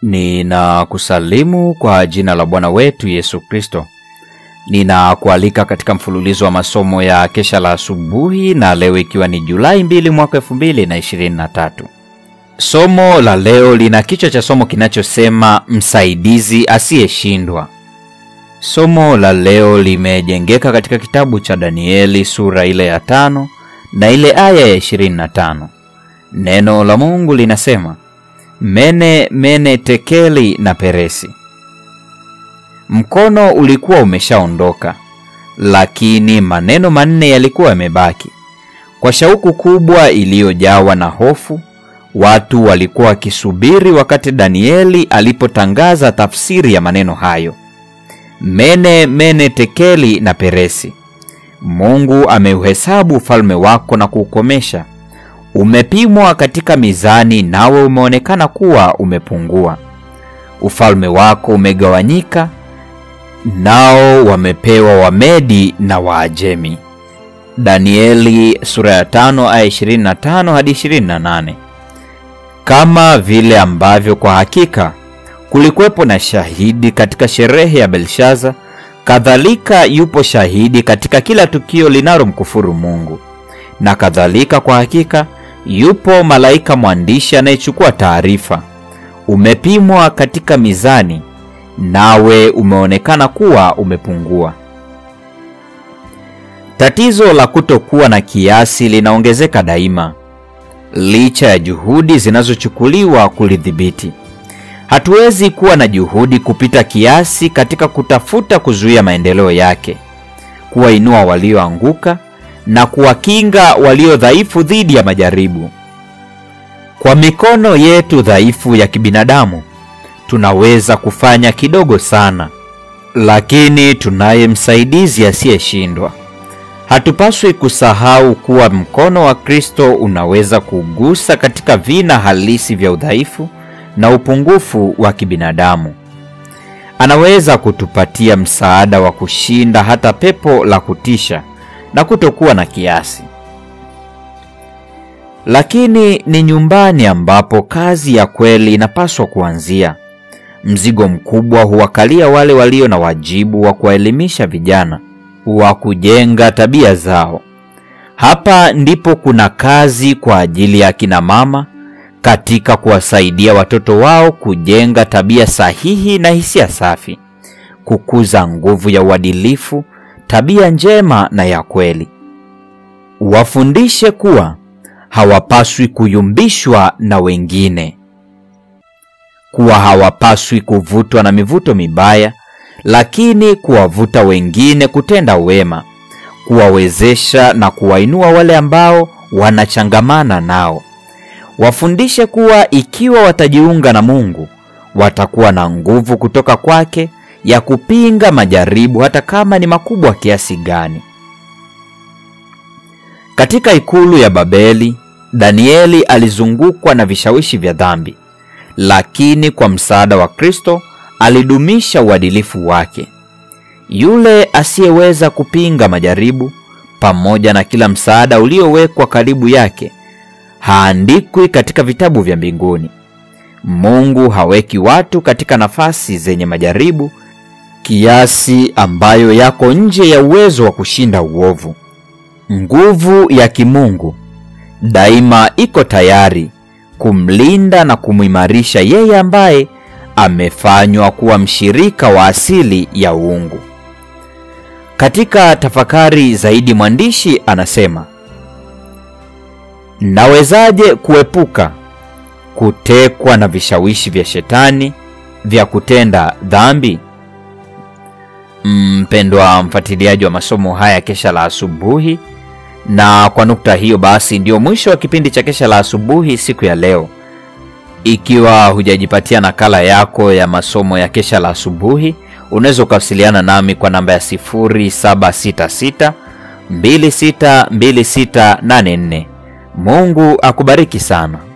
Ninakusalimu kwa jina la Bwana wetu Yesu Kristo. Ninakualika katika mfululizo wa masomo ya kesha la asubuhi na leo ikiwa ni Julai 2 mwaka 2023. Somo la leo lina kichwa cha somo kinachosema msaidizi asiyeshindwa. Somo la leo limejengeka katika kitabu cha Danieli sura ile ya tano na ile aya ya 25. Neno la Mungu linasema Mene mene tekeli na peresi. Mkono ulikuwa umeshaondoka, lakini maneno manne yalikuwa yamebaki. Kwa shauku kubwa iliyojawa na hofu, watu walikuwa wakisubiri wakati Danieli alipotangaza tafsiri ya maneno hayo. Mene mene tekeli na peresi. Mungu ameuhesabu ufalme wako na kuukomesha umepimwa katika mizani, nawe umeonekana kuwa umepungua. Ufalme wako umegawanyika, nao wamepewa Wamedi na Waajemi. Danieli sura ya 5 aya 25 hadi 28. Kama vile ambavyo kwa hakika kulikuwepo na shahidi katika sherehe ya Belshaza, kadhalika yupo shahidi katika kila tukio linalomkufuru Mungu, na kadhalika kwa hakika yupo malaika mwandishi anayechukua taarifa. Umepimwa katika mizani, nawe umeonekana kuwa umepungua. Tatizo la kutokuwa na kiasi linaongezeka daima, licha ya juhudi zinazochukuliwa kulidhibiti. Hatuwezi kuwa na juhudi kupita kiasi katika kutafuta kuzuia maendeleo yake, kuwainua walioanguka na kuwakinga walio dhaifu dhidi ya majaribu. Kwa mikono yetu dhaifu ya kibinadamu tunaweza kufanya kidogo sana, lakini tunaye msaidizi asiyeshindwa. Hatupaswi kusahau kuwa mkono wa Kristo unaweza kugusa katika vina halisi vya udhaifu na upungufu wa kibinadamu. Anaweza kutupatia msaada wa kushinda hata pepo la kutisha na kutokuwa na kiasi. Lakini ni nyumbani ambapo kazi ya kweli inapaswa kuanzia. Mzigo mkubwa huwakalia wale walio na wajibu wa kuwaelimisha vijana, wa kujenga tabia zao. Hapa ndipo kuna kazi kwa ajili ya akina mama katika kuwasaidia watoto wao kujenga tabia sahihi na hisia safi, kukuza nguvu ya uadilifu tabia njema na ya kweli. Wafundishe kuwa hawapaswi kuyumbishwa na wengine, kuwa hawapaswi kuvutwa na mivuto mibaya, lakini kuwavuta wengine kutenda wema, kuwawezesha na kuwainua wale ambao wanachangamana nao. Wafundishe kuwa ikiwa watajiunga na Mungu, watakuwa na nguvu kutoka kwake ya kupinga majaribu hata kama ni makubwa kiasi gani. Katika ikulu ya Babeli, Danieli alizungukwa na vishawishi vya dhambi, lakini kwa msaada wa Kristo alidumisha uadilifu wake. Yule asiyeweza kupinga majaribu, pamoja na kila msaada uliowekwa karibu yake, haandikwi katika vitabu vya mbinguni. Mungu haweki watu katika nafasi zenye majaribu kiasi ambayo yako nje ya uwezo wa kushinda uovu. Nguvu ya kimungu daima iko tayari kumlinda na kumwimarisha yeye ambaye amefanywa kuwa mshirika wa asili ya uungu. Katika tafakari zaidi, mwandishi anasema, nawezaje kuepuka kutekwa na vishawishi vya shetani vya kutenda dhambi? Mpendwa mfuatiliaji wa masomo haya kesha la asubuhi, na kwa nukta hiyo basi ndio mwisho wa kipindi cha kesha la asubuhi siku ya leo. Ikiwa hujajipatia nakala yako ya masomo ya kesha la asubuhi, unaweza ukawasiliana nami kwa namba ya 0766 262684. Mungu akubariki sana.